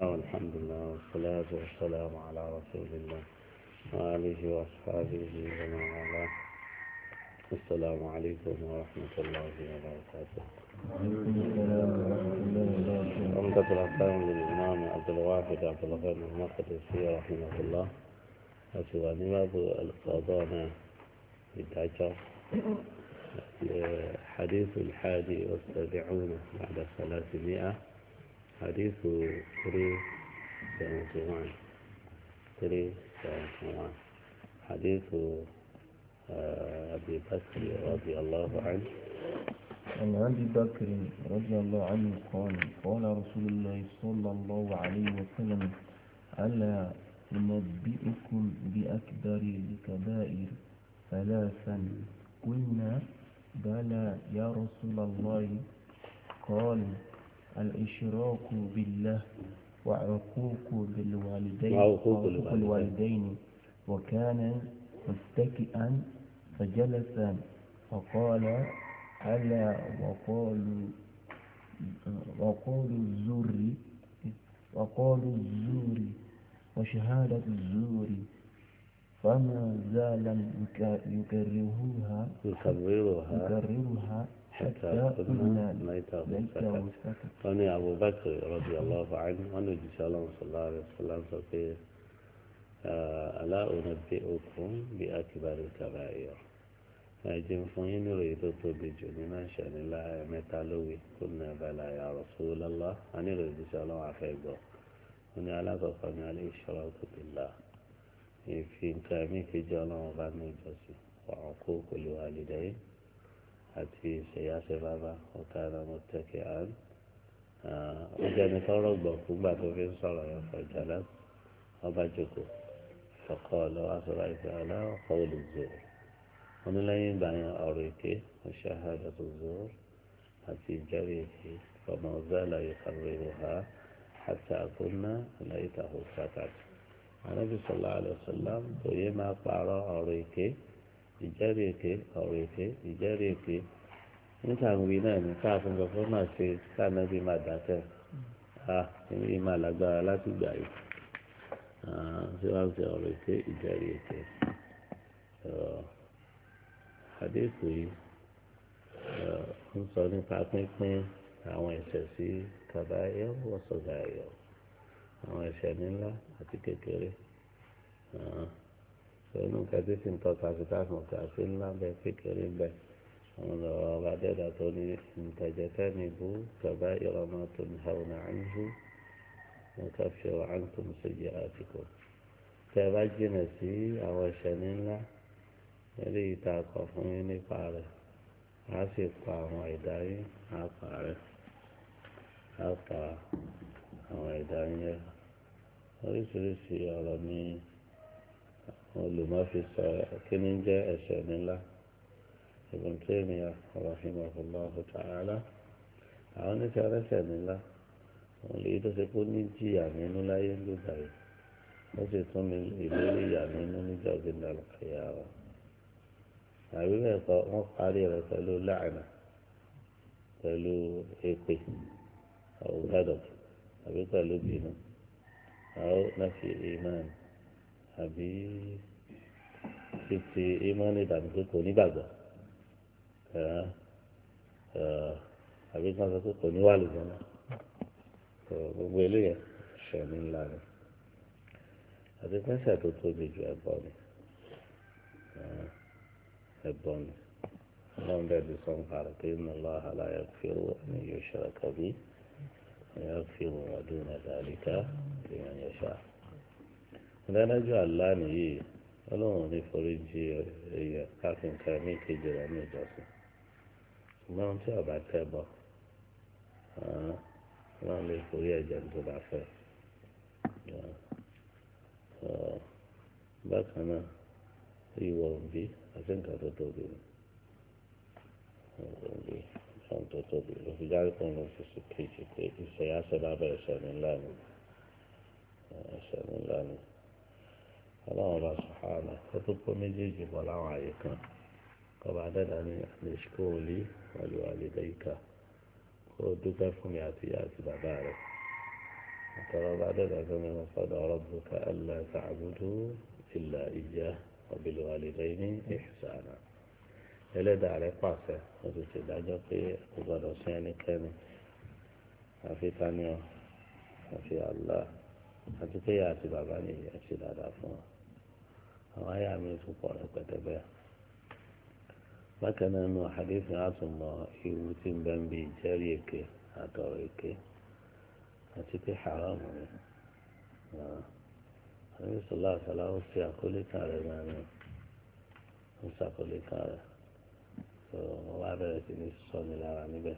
الحمد لله والصلاة والسلام على رسول الله وآله وأصحابه ومن والاه السلام عليكم ورحمة الله وبركاته عمدة الأحكام للإمام عبد الواحد عبد الغني المقدسي رحمه الله أسواني باب القضاء بالدجا حديث الحادي والسبعون بعد ثلاثمائة حديث 371 371 حديث أبي بكر رضي الله عنه عن أبي بكر رضي الله عنه قال قال رسول الله صلى الله عليه وسلم ألا أنبئكم بأكبر الكبائر ثلاثا قلنا بلى يا رسول الله قال الإشراك بالله وعقوق بالوالدين وعقوق وعقوق الوالدين وكان متكئا فجلس فقال ألا وقالوا وقالوا الزور وقالوا الزور وشهادة الزور فما زال يكرهوها يكررها يكررها حتى حتى قلنا قلنا ليته ليته سكت سكت قال أبو بكر رضي الله عنه وأنا إن شاء الله صلى الله عليه وسلم فقير ألا أنبئكم بأكبر الكبائر أجن فين يريد تبجو لنا شأن الله متى لوي قلنا بلى يا رسول الله أنا أريد إن شاء الله عفيبه وأنا على قفني على الإشراك بالله في كامي في جانا وغنى جسي وعقوق الوالدين àti ìṣèyáṣẹ bàbá ọ̀kadà mọ̀tẹ́kẹ̀ àn ó jẹ́ni tọ́rọ̀ gbọ̀ fúgbà tó fi ń sọ̀rọ̀ yẹn fọ̀jàlá ọba jòkó ọkọ lọ́wọ́ aṣọra ìfẹ́ aláwọ̀ olùzò wọn ní lẹ́yìn ìgbà yẹn ọ̀rọ̀ èké ọ̀ṣàhàdà tó zò àti ìjẹ́rìí èké ọmọ ọ̀zálà ìkàwérò ha àti àkóná aláìtàhó sákàtì anábì sọlá àlọ́sọlá kò yé máa pààrọ̀ ọ̀rọ̀ èké ìjẹ́rìí èké ọ̀rọ̀ èké ìjẹ́rìí èké níta ń wí náà ní káàfin gbọ́dọ̀ máa ṣe káànábì máa dákẹ́ a èmi máa lágbára láti gbà yìí ṣé wàá ṣe ọ̀rọ̀ èké ìjẹ́rìí èké àdéhùn yìí ń sọ nípa pínpín àwọn ẹ̀ṣẹ̀ sí kàbáyọ̀ wọ́sọ̀gáyọ̀ àwọn ẹ̀ṣẹ̀ ńlá àti kékeré pẹ̀lú nǹkan tí sì ń tọ́ka sí táàkùn kà sí ńlá bẹ́ẹ̀ kékeré bẹ́ẹ̀ àwọn ọ̀rọ̀ ọba dẹ́dà tó ní ìtẹ̀jẹ̀tẹ̀ ní ibú kàbá ìrọ̀mọ́ tó ní àwọn àǹhù wọn ká fi ọ̀rọ̀ àǹtò ní sójú àtìkò tẹ́ ẹ bá jìnà sí àwọn ẹ̀ṣẹ̀ ńlá lórí ìta akọ̀ fún yín nípa rẹ̀ á sì pa àwọn ẹ̀dá yín á pa rẹ̀ á pa àwọn ẹ̀dá yín rẹ̀ oríṣiríṣi ọ̀rọ̀ ní olùmọ́fi sọ kíní jẹ́ ẹ̀ṣẹ̀ nílá Ibn Taymiyyah rahimahullahu ta'ala àwọn oníṣẹ́ ẹlẹ́ṣẹ̀ nílá wọn lè tó ṣe kó ní jìyà nínú láyé lóga yìí wọ́n sì tún ní ìlérí ìyà nínú níjà gbẹ̀dẹ̀ àlùkàyà wa àbí bẹ́ẹ̀ kọ́ wọ́n parí rẹ̀ pẹ̀lú láàánà pẹ̀lú èpè àwògádọ̀ àbí pẹ̀lú bínú àwọn náà fi ìmáàmù àbí títí ìmọ̀ọ́nì dàbí pé kò nígbàgbọ́ àbí kan sọ pé kò ní wà lùjọ́ náà gbogbo eléyẹ ṣẹ̀mí ńlá ni àti pẹ́sẹ̀ tó tóbi ju ẹ̀bọ ni ẹ̀bọ ni ọlọ́run bẹ́ẹ̀ bí sọ́n parí pé inna Allaha la yaghfiru an yushraka bihi wa yaghfiru ma duna dhalika liman yasha ìdánájọ́ àlá nìyí ọlọ́run ní foríjì èèyàn káfíńkà ní kejì rẹ̀ ní ìjọsìn ṣùgbọ́n tí ọba tẹ́ bọ̀ ọlọ́run lè forí ẹ̀jẹ̀ tó bá fẹ́ bákan náà ìwọ òbí àti nǹkan tó tóbi ni òbí nǹkan tó tóbi ló fi jáde pọ̀ ní oṣù kejì pé ìṣẹ̀yà ṣẹ̀dá bẹ̀rẹ̀ ṣẹ̀ ńlá ni ṣẹ̀ ńlá ni ọlọ́run bá sọ̀hánà kó tó kó méjèèjì bọ̀ láwọn àyè kan kọba dẹ́dà ní àlèṣkóòlì wàlúwàlú dẹ́yìká kó o dúpẹ́ fún mi àti ìyá àti bàbá rẹ̀ ترى بعد ذلك من قضى ربك ألا تعبدوا إلا إياه وبالوالدين إحسانا ẹlẹ́dàá rẹ̀ pàṣẹ ó ti ṣèdájọ́ pé kò gbọ́dọ̀ sí ẹnikẹ́ni àfi taniọ́ àfi Allah àti pé ìyá àti bàbá nìyí ẹ ṣe dáadáa fún wọn àwọn àyà mi tún pọ̀ rẹpẹtẹ bẹ́ẹ̀ bákan náà nù àdéhùn àtúmọ̀ ewu tí ń bẹ́ ń bi ìjẹ́rìí èké àtọ̀rọ̀ èké àti pé haram ni àwọn ìṣòlá àṣàlá ó ṣe àkólé kan rẹ̀ náà ni ó ṣàkólé kan rẹ̀ tó wọ́n wá bẹ̀rẹ̀ sí ní sọ́ni lára níbẹ̀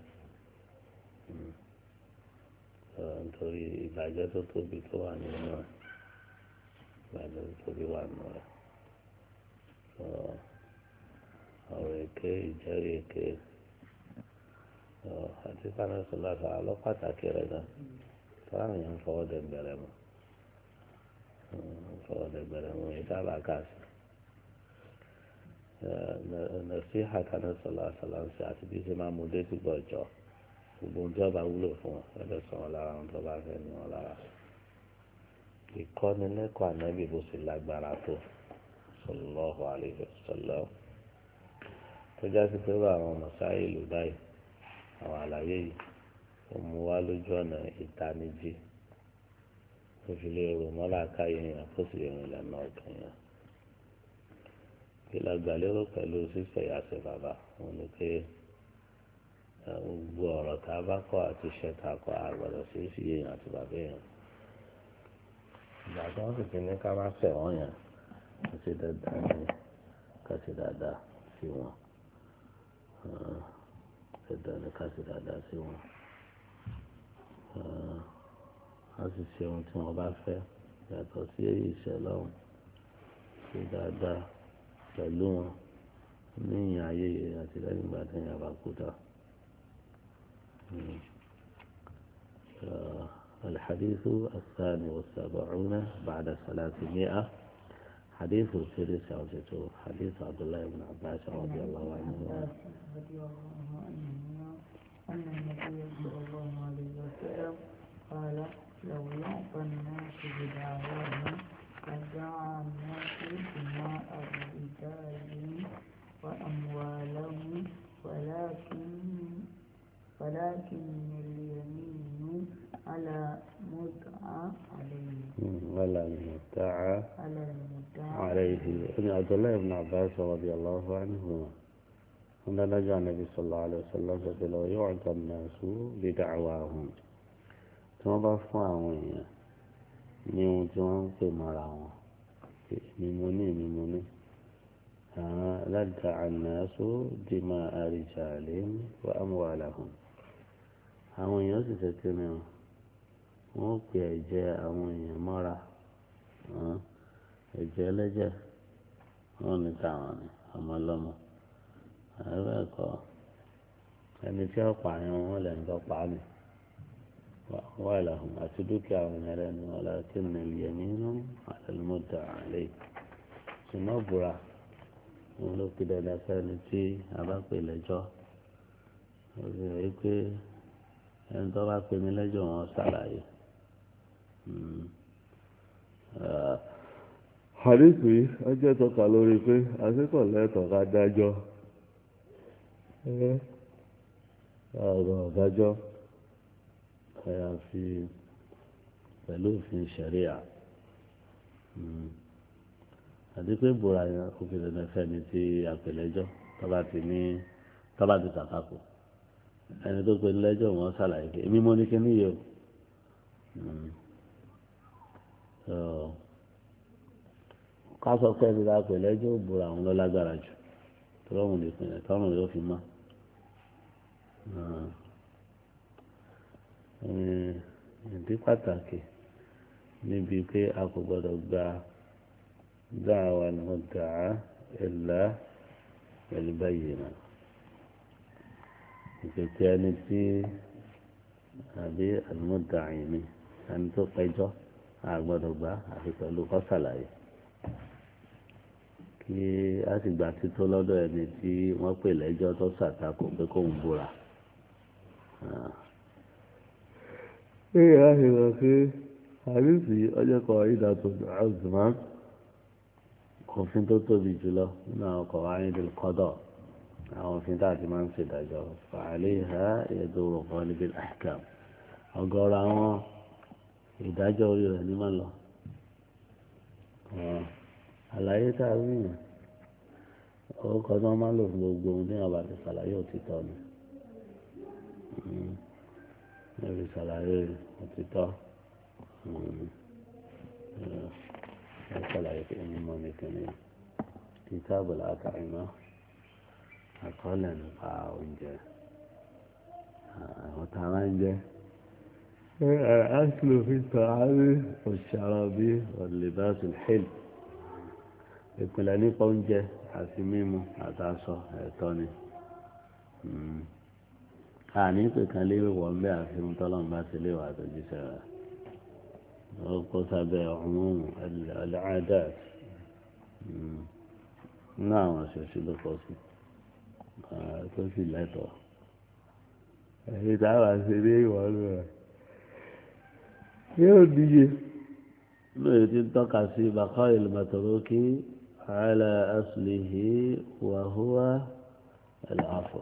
nítorí ìbàjẹ́ tó tóbi tó wà nínú rẹ̀ ìbàjẹ́ tó tóbi wà nínú rẹ̀ ọ̀rọ̀ èké ìjẹ́rìí èké àti fáwọn ìṣòlá àṣàlá lọ pàtàkì rẹ̀ náà táwọn èèyàn ń fọwọ́ dẹ̀ bẹ̀rẹ̀ mọ́ fọwọ́ dẹ̀ bẹ̀rẹ̀ mọ́ ìdábà káàsì nàṣí àkànná sọlá sọláńsì àti bí ṣe máa mú dé tí gbọ́ jọ gbogbo ohun tí wọ́n bá wúlò fún wọn ẹ̀dẹ̀ sọ wọn lára ohun tó bá fẹ́ ní wọn lára ìkọ́nilẹ́kọ̀ọ́ ànábì bó ṣe lágbára tó sallallahu alaihi wasallam tó já sí pé bá àwọn mọ̀sáyé lù báyìí àwọn àlàyé yìí ó mú wá lójú ọ̀nà ìtanijí ó fi lè rò mọ́lá káyé yẹn kó sì lè rìn lẹ́nu ọ̀gbìn yẹn. kí la gbà lérò pẹ̀lú sísẹ̀ yàtọ̀ bàbá wọn ni pé gbogbo ọ̀rọ̀ tá a bá kọ́ àti iṣẹ́ tá a kọ́ àgbàdo sí sí èèyàn àti bàbá èèyàn. ìgbà tí wọ́n sì ti ní ká má fẹ̀ wọ́n yẹn kó sì dáadáa ní ká sì dáadáa sí wọn. dandan ní ká sì dáadáa sí wọn a sì ṣe ohun tí wọ́n bá fẹ́ yàtọ̀ sí èyí ìṣẹ̀lẹ̀ ọ̀hún ṣe dáadáa pẹ̀lú wọn ní ìyìn ayé àti lẹ́yìn ìgbà tí ìyàn bá kú tán. الحديث الثاني والسبعون بعد ثلاثمائة حديث سيري سعوجته حديث عبد الله بن عباس رضي الله عنه رضي الله عنهما أن النبي صلى الله عليه وسلم قال لو يعطى الناس بدعواهم لدعا الناس دماء رجالهم وأموالهم ولكن ولكن اليمين على مدعى عليه ولا مدعى على المدعى عليه ابن عبد الله بن عباس رضي الله عنهما أن نجا النبي صلى الله عليه وسلم فقال لو يعطى الناس بدعواهم tí wọ́n bá fún àwọn èèyàn ní ohun tí wọ́n ń pè mọ́ra wọn èmi mo ní èmi mo ní àwọn aládàá ànáṣó di máa àríjà àlẹ́ wà á mú wàhálà hàn àwọn èèyàn sì ṣe kí ni wọ́n pè ẹ̀jẹ̀ àwọn èèyàn mọ́ra ẹ̀jẹ̀ ẹlẹ́jẹ̀ wọ́n ní táwọn ni ọmọ ọlọ́mọ àwọn ẹ̀kọ́ ẹni tí ó pààyàn wọn lẹ́nu tó pa á nì. ولهم أتدك من لأن ولكن اليمين على المدعى عليه ثم برا ولو كده لكان في أباك لجو wípé ẹni tó bá pè mí lẹ́jọ́ wọn ṣàlàyé àdìsí ọjọ́ tọ́ka lórí pé àsìkò lẹ́tọ̀ọ́ ká dájọ́ ọ̀rọ̀ dájọ́ àyàfi pẹ̀lú òfin ṣẹ̀ríà àti pé bùrà yẹn òfin dandan fẹ́ni tí àpèlẹ́jọ́ tọ́ba ti ní tọ́ba ti tàkàkù ẹni tó pe lẹ́jọ́ wọn ṣàlàyé pé èmi mo ní kí níyẹ o ká sọ pé ẹni tá a pè lẹ́jọ́ bùrà àwọn ló lágbára jù tọ́lọ́hùn lè pinnu tọ́rùn yóò fi mọ́ ìdí pàtàkì níbi pé a kò gbọdọ̀ gba dáhàwá ni wọ́n dà á ẹ̀là pẹ̀lú báyìí náà ìpèpè ẹni tí àbí àlùmọ́dà yìí ni ẹni tó pẹjọ́ a gbọdọ̀ gbà àfi pẹ̀lú kọ́sàlàyé kí a sì gbà tító lọ́dọ̀ ẹni tí wọ́n pè lẹ́jọ́ tó ṣàtakò pé kóun búra. Ee, a sì rọ̀ pé àdìsí ọjọ́ kan ìdá tó azùmá òfin tó tóbi jùlọ nínú àwọn ọkọ̀ ayédèlú kọ́dọ̀ àwọn òfin tá a ti máa ń ṣèdájọ́ fàálẹ́ ìhà ètò òrùkọ́ níbi àkàm ọgọ́rọ̀ àwọn ìdájọ́ orí rẹ̀ ní máa lọ àlàyé tá a rí yẹn orúkọ tí wọ́n máa ń lò fún gbogbo ohun tí wọ́n bá ti ṣàlàyé òtítọ́ ni wọ́n fi ṣàlàyé òtítọ́ wọ́n ṣàlàyé pé ẹni mọ́ ní kíni kìtàbù látàrímọ́ àkọọ́lẹ̀ nípa oúnjẹ àwọn tá a máa ń jẹ الأكل في الطعام والشراب واللباس الحلو ìpìlẹ̀ nípa oúnjẹ àti mímu àtàṣọ ẹ̀tọ́ ni àní pé kan léwé wọ̀ ń bẹ́ àfihàn tọ́lọ́mù bá ti léwà tó jíṣẹ́ rẹ̀ ọkọ̀ sábẹ́ ọ̀hún ẹ̀lẹ́àdá ní àwọn àṣẹṣe ló kọ́ sí tó sì lẹ́tọ̀ọ́ èyí táwọn àṣẹ ní ìwọ̀n rẹ̀ yóò níye lóye tí ń tọ́ka sí bàkọ́ ìlmọ̀tòrókì على أصله وهو العفو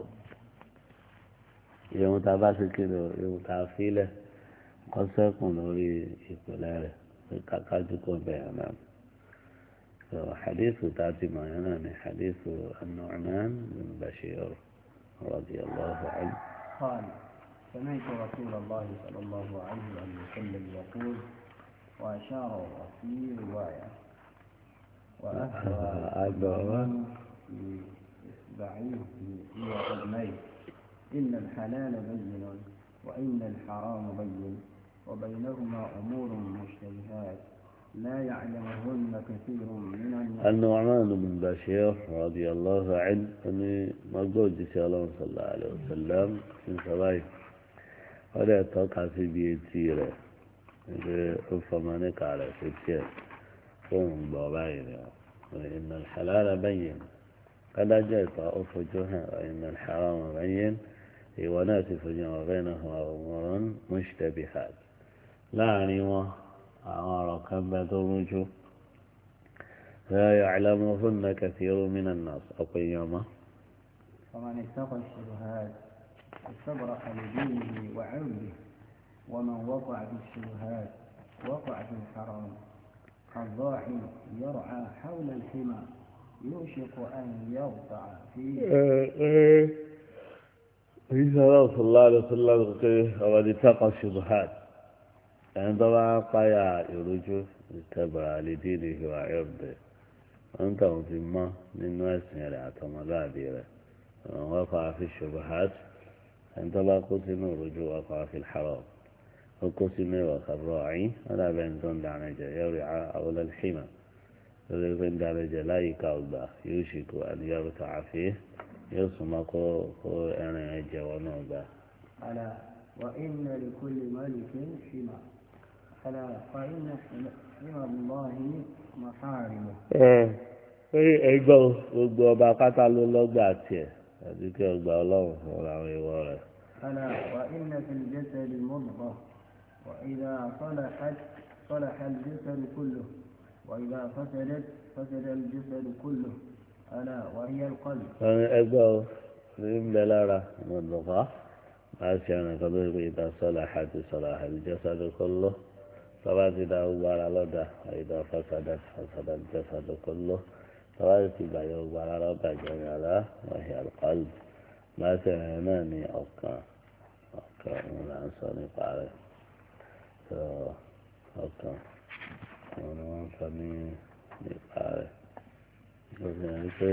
يوم تباسي كده يوم تعفيله قد سيكون لوري إقلاله كاكاجكم بيانا حديث تاتي معنا حديث النعمان بن بشير رضي الله عنه قال سمعت رسول الله صلى الله عليه وسلم يقول وأشار في رواية وأهوى بإصبعيه إلى قدميه إن الحلال بين وإن الحرام بين وبينهما أمور مشتبهات لا يعلمهن كثير من الناس النعمان بن بشير رضي الله عنه أن مقود الله صلى الله عليه وسلم من صباح ولا توقع في بيتي فمانك على ستين فهم بابين وإن الحلال بين قد جاءت أفجها وإن الحرام بين وناس فجوا بينهما أمور مشتبهات لا علم أمر كم ترجو لا يعلمهن كثير من الناس أقول يوما فمن اتقى الشبهات استبرأ لدينه وعرضه ومن وقع في الشبهات وقع في الحرام الضاحي يرعى حول الحمى يوشك أن يرتع فيه عيسى صلى الله عليه وسلم وقد اتقى الشبهات عندما قيا يرجو اتبع لدينه وعرضه أنت متما من ناس يرعى مذابيره وقع في الشبهات عندما قتل رجوع وقع في الحرام وقسم وكالراعي ولا بين دون دعنجة يرعى أول الحمى بين دعنجة لا يكالبا يوشك أن يرتع فيه يصمق أنا جوانوبا ألا وإن لكل ملك حمى ألا فإن حمى الله محارمه ẹgbọ́n gbogbo ọba pátá ló lọ́gbà tiẹ̀ àti kí ọgbà ọlọ́run fún àwọn ìwọ rẹ̀. ألا وإن في الجسد مضغة وإذا صلحت صلح الجسد كله وإذا فسدت فسد الجسد كله ألا وهي القلب ẹgbọ́n ní ń bẹ lára mọ̀lùkọ́ máa ṣe ọ̀nà kan tó ṣe pé ìta sọ́lá àti sọ́lá àlùjọ́sádù kọ́lọ́ tọ́ba ti da gbogbo ara lọ́dà ìdá fásádà fásádà jọ́sádù kọ́lọ́ tọ́ba ti gbàyọ̀ gbogbo ara lọ́dà jẹ̀rẹ̀ àlá wọ̀nyí àlùkọ́lù máa ṣe ọ̀nà náà ní ọ̀kan ọ̀kan òun là ń sọ nípa rẹ̀ tó ọ̀kan òun ni wọ́n ń sọ ní nípa rẹ̀ ó fi hàn pé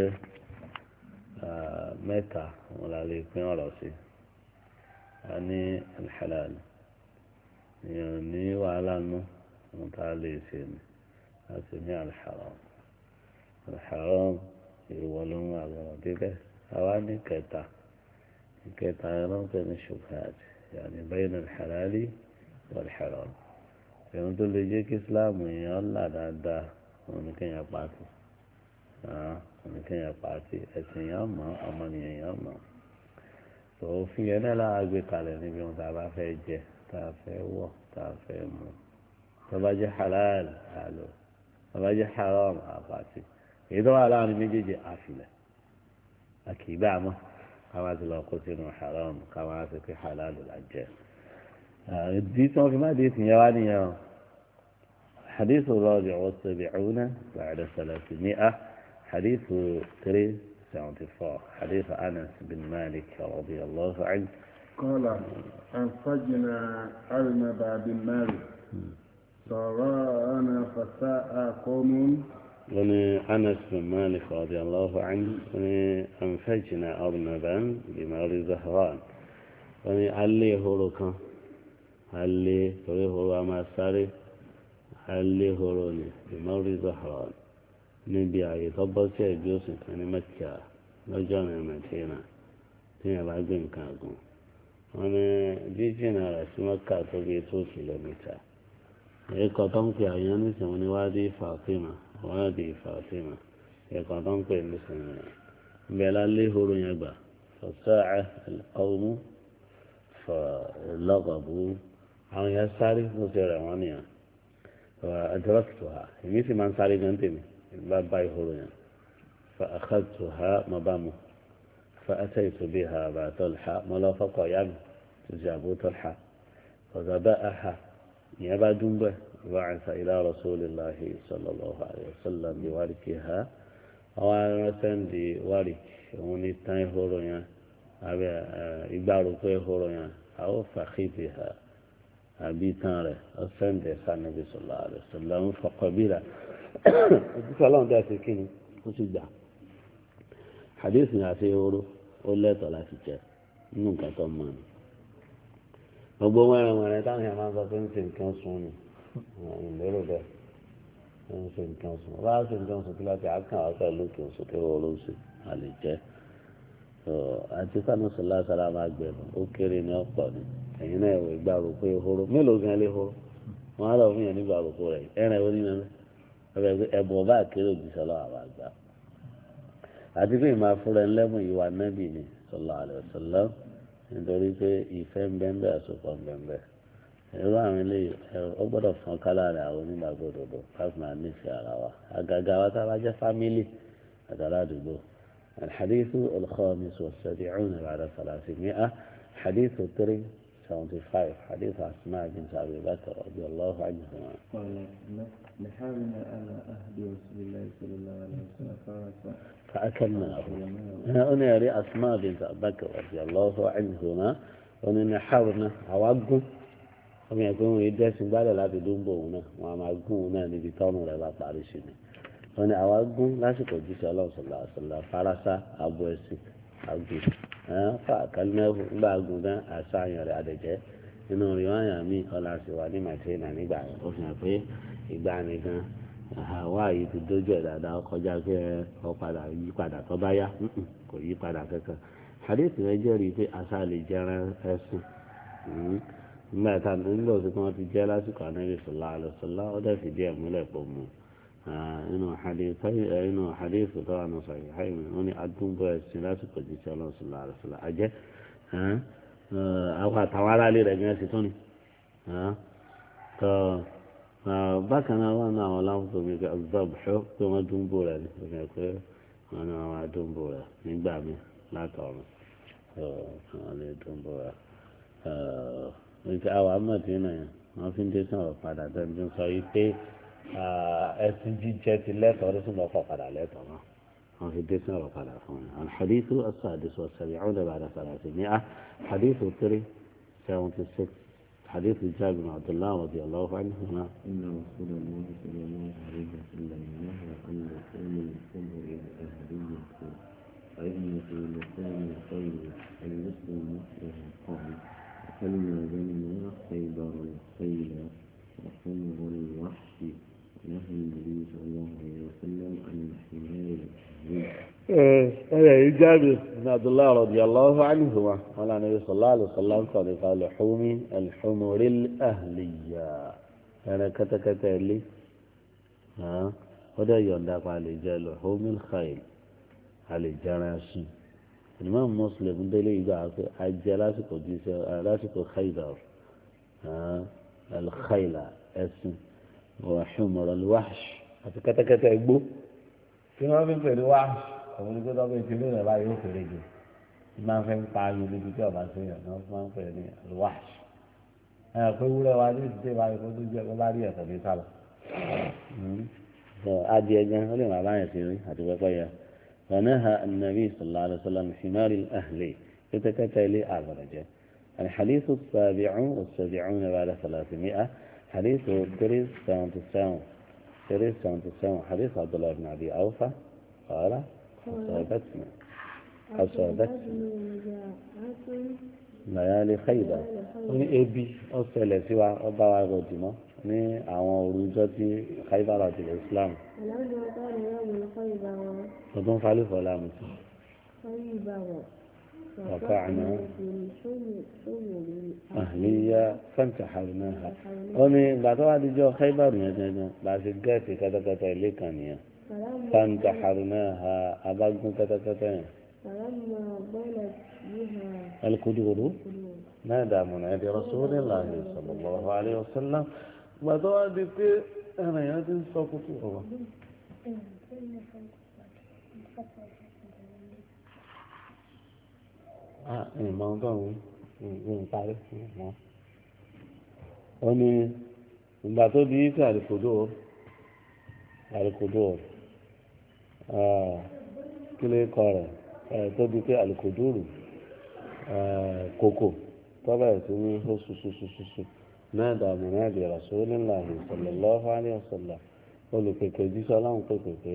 mẹ́ta òun la lè pín ọ̀rọ̀ sí a ní alḥalal èèyàn ní wàhálà nù òun tá a lè ṣe ni a sì ní alḥaram alḥaram ìwọ ló ń wà lọ́wọ́ débẹ̀ àwa ní kẹta kẹta ẹ̀rọ ń pè ní ṣubhat yàní bayna alḥalali wàlḥaram èèyàn tó lè jẹ́ kí islam èèyàn là dáadáa òun ní kéèyàn pàtó oníkẹyìn pàtì ẹsìn yẹn mọ ọmọnìyàn yẹn mọ òfin yẹn náà lára gbé kalẹ̀ níbi ohun tá a bá fẹ́ jẹ tá a fẹ́ wọ̀ tá a fẹ́ mu tó bá jẹ́ halal àlọ́ tó bá jẹ́ haram àpàtì èyí tó wà láàrin méjèèjì àfilẹ̀ àkìgbà mọ́ káwá ti lọ kó sínú haram káwá ti fi halal là jẹ́ ìdí tí wọ́n fi má dé ìsìnyẹ́ wá nìyẹn o حديث الرابع والسبعون بعد ثلاثمائة حديث 374 حديث أنس بن مالك رضي الله عنه قال أنفجنا أرنب بن مالك سراءنا فساء قوم وني أنس بن مالك رضي الله عنه وني أنفجنا أرنبا بمال زهران وني علي هولوكا علي تري هولو ما ساري علي هولوني بمال زهران níbi ààyè tó bọ́ sí ẹ̀gbẹ́ òsì kan ní mẹ́kà lọ́jọ́ ọ̀nà mẹ́tìrínà tí yẹn bá gbé nǹkan àgùn wọn ní jíjìnà rẹ̀ sí mẹ́kà tó bí tó kìlómítà ẹ̀kọ́ tó ń pè àyàn nísìnyí ní wádìí Fàtímà wádìí Fàtímà ẹ̀kọ́ tó ń pè nísìnyí rẹ̀ bẹ́ẹ̀ lálé horo yẹn gbà fọ̀sáà ọ̀mú fọ̀lọ́gọ̀bù àwọn yẹn sáré mo ti rẹ̀ wọ́n nìyẹn àdúrà ha èmi sì máa ń sáré gan tèmi بابا يهورنا فأخذتها مبامه فأتيت بها أبا طلحة ملافق يم تجابو طلحة فذبأها يبا دنبه وعث إلى رسول الله صلى الله عليه وسلم بواركها أو سندي وارك وني تاي هورنا أبي إبارو كوي هورنا أو فخيتها أبي تانره أسندي سنبي صلى الله عليه وسلم فقبل ojúṣe ọlọ́run tẹ́ ṣe kí ni ó sì gbà hadith ní àti ehoro ó lẹ́tọ̀ọ́ láti jẹ nínú nǹkan tó mọ̀ ni gbogbo wẹ́rẹ̀ wẹ́rẹ̀ táwọn yẹn máa ń sọ pé ń ṣe nǹkan sùn ni ìlérò bẹ́ẹ̀ ń ṣe nǹkan sùn bá ṣe nǹkan sùn kí láti àkàn ọ̀sẹ̀ lókè oṣù tó wọ́n ló ń ṣe a lè jẹ́ àti sanu sọlá sára máa gbẹ̀rù ó kéré ní ọ̀pọ̀ ni ẹ̀yin náà ìwé gbà rò pé ehoro mélòó gan lé ehoro wọn á lọ fún yẹn nígbà rò pé rẹ̀ ẹ̀rẹ̀ ó ní mẹ́mẹ́ ẹbùn ọba àkérò òjíṣẹ́ lọ́wọ́ àwọn àgbà àti pé ìmọ̀ afúnra ẹlẹ́bùn ìwà nẹ́bì ni sọlá àlẹ́sọlá nítorí pé ìfẹ́ ń bẹ́ẹ̀ bẹ́ẹ̀ àsopọ̀ ń bẹ́ẹ̀ bẹ́ẹ̀ irú àwọn eléyìí ó gbọ́dọ̀ fọ́n kálá rẹ̀ àwọn onígbàgbọ́ òdòdó káfí máa nífẹ̀ẹ́ ara wa àgàgà wa tá a bá jẹ́ fámílì àtàrà àdúgbò الحديث الخامس والسبعون بعد ثلاثمائة حديث 375 حديث أسماء بنت أبي بكر رضي الله عنهما قال نحارنا على أهد رسول الله صلى الله عليه وسلم فرسا فأكلناه هنا يري أسماء بنت أبي بكر رضي الله عنهما وأن نحارنا عوضهم ọmọ ẹgbẹ́ wọn yìí dẹ́sìn gbálẹ̀ láti dúnbò òun náà wọn a máa gún òun náà níbi tọ́nù rẹ̀ bá parí sí ni wọn ni àwa gún lásìkò jíṣẹ́ ọlọ́sọ̀lá ọ̀sọ̀lá farasa abo ẹ̀sìn àgùn fa àkàlùmẹ́fù ńgbà gùn dán àṣàyàn rẹ̀ àdẹ̀jẹ́ nínú rìwáyà mi ọ̀là sì wà ní màtírínà nígbà yẹn ó fi hàn pé ìgbà nìkan àwa yìí ti dójú ẹ̀ dáadáa kọjá pé ọ padà yí padà tó bá yá kò yí padà kankan hadith rẹ̀ jẹ́rìí pé àṣà lè jẹran ẹ̀sìn nígbà tá nígbà tí wọ́n ti jẹ́ lásìkò ànábì sọ̀lá àlọ́sọ̀lá ó dẹ̀ fìdí ẹ̀ múlẹ̀ pọ̀ mọ́ inú inú hadith tó wà ní sọ̀rọ̀ ìhàìmì wọ́n ní adúgbò ẹ̀sìn lásìkò jíṣẹ́ ọlọ́sọ̀lá àlọ́sọ̀lá àjẹ́ àwọn àtàwọn aráàlú rẹ̀ gẹ́gẹ́ sí tún ni bákan náà wọ́n náà àwọn láwùjọ mi kí ọgbàbùṣọ́ pé wọ́n dúnbò rẹ̀ ní ìfẹ́ pé wọ́n ní wọ́n máa dúnbò rẹ̀ nígbà mi látọ̀run wọ́n lè dúnbò rẹ̀ nǹkan àwọn amọ̀dínà yẹn wọ́n fi ń dé sí ọ̀rọ̀ padà dandan sọ yìí pé ẹ̀sìn jíjẹ ti lẹ́tọ̀ọ́ ọdún tó ń bọ̀ fọ́ padà lẹ́tọ̀ọ́ náà wọ́n fi dé sí ọ̀rọ̀ padà fún mi. alḥadithu asaadis wa sabi'un ba'da thalathimi'a hadithu three seventy six hadithu jabir bin abdullah radiyallahu anhuma. إن رسول الله صلى الله عليه وسلم نهى عن لسان الخمر الأهلية فإن في لسان الخير المسلم مثله قال فلما بنى خيبر الخيل وحمر الوحش نهى النبي صلى الله عليه وسلم عن الحمار الأهلي أنا جابر بن عبد الله رضي الله عنهما قال النبي صلى الله عليه وسلم قال قال لحوم الحمر الأهلية أنا كتا كتا لي ها وده يندق على جال لحوم الخيل على جراسي الإمام مسلم دليل إذا أجل لاسكو جيسا لاسكو خيبر ها الخيل اسم ọ̀ṣunmọ̀rọ̀ wáṣ àti kẹ́tẹ́kẹ́tẹ́ gbó tí wọ́n fi ń pè ní wáṣ àwọn onígbé tó bẹ́ẹ̀ ti lé rẹ̀ báyìí ó fèrè jù máa ń fẹ́ ń pa ayò níbi tí ọba sí yàn náà máa ń pè ní wáṣ ẹ̀ pé wúrẹ́ wa ní ìdílé báyìí kó tó jẹ́ kó bá rí ẹ̀kọ́ ní sálọ. adìẹ gan ó lè máa báyìí sí rí àti pẹ́pẹ́ yẹ ونهى النبي صلى الله عليه وسلم حمار الأهل يتكتل أبرجه الحديث السابع والسبعون بعد ثلاثمائة حديث تريس ساونت الساون تريس ساونت الساون حديث عبد الله بن أبي أوفى قال أصابتنا أصابتنا ليالي خيبر ní ebi ọ̀sẹ̀lẹ̀ sí wa ọba wa rọ̀dì mọ́ ní àwọn òrùjọ́ tí khaybar àti islam ọdún falẹ́fọ́ láàmú sí وقعنا أهلية فانتحرناها ومن بعد واحد جو خيبر يجينا بعد جاتي كذا كذا اللي كان يا فانتحرناها أبغى كذا كذا فلما بلت بها القدور نادى منادي رسول الله صلى الله عليه وسلم بعد واحد أنا يا دين سقطوا ìmọ̀ ọgọ́rùn-ún ń parí wọn. ó ní ìgbà tó di sí àlìkòdó àlìkòdó kí ló kọ rẹ̀ tó di pé àlìkòdó rù kòkò tọ́lá ẹ̀sìn ní ó ṣuṣuṣuṣu náà dààmú náà di Rasulullahi sallallahu alaihi wasallam olùpèpè jísọ́ láwọn pèpè pé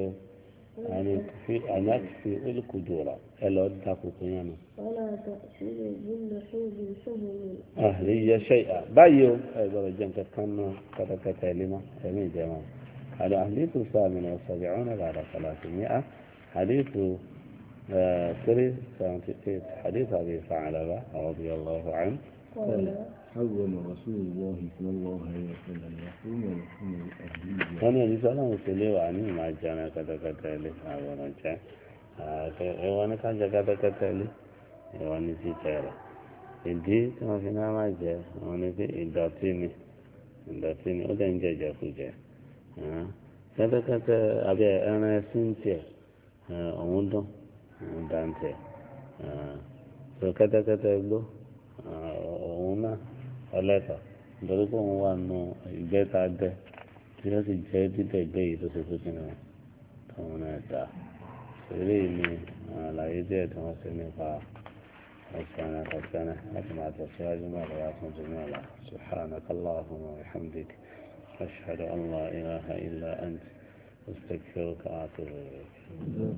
àná fi olùkòdó rà ẹ lọ da kòkò yẹn nù. ولا تأكلوا باللحوم سهل أهلية شيئا بايو أيضا جنك كان كتكت لما يمين جمال على حديث الثامن والسبعون بعد ثلاثمائة حديث تري حديث أبي ثعلبة رضي الله عنه قال حرم رسول الله صلى الله عليه وسلم يحرم لحوم الأهلية كان يجلس لهم سليو عني ما جانا كتكت لي أولا جاء إيوانا كان جاء كتكت لي ìwọ ní títẹ rẹ ìdí tí wọn fi náà máa jẹ àwọn ní pé ìdọ̀tí ni ìdọ̀tí ni ó dẹ̀ ń jẹjẹ kú jẹ kẹ́tẹ́kẹ́tẹ́ àbí ẹran ẹsìn tiẹ̀ òun dùn òun dá ń tiẹ̀ tó kẹ́tẹ́kẹ́tẹ́ gbó òun náà ọlẹ́tọ̀ nítorí pé òun wà nù ìgbẹ́ta dẹ́ tí ó sì jẹ́ dídẹ̀ gbé yìí tó ṣe tó kí ni tóun náà dá eré mi àlàyé díẹ̀ tí wọ́n ṣe nípa أسألك أسألك أسمع تسواج ما لا جميع سبحانك اللهم وبحمدك أشهد أن لا إله إلا أنت أستغفرك وأتوب إليك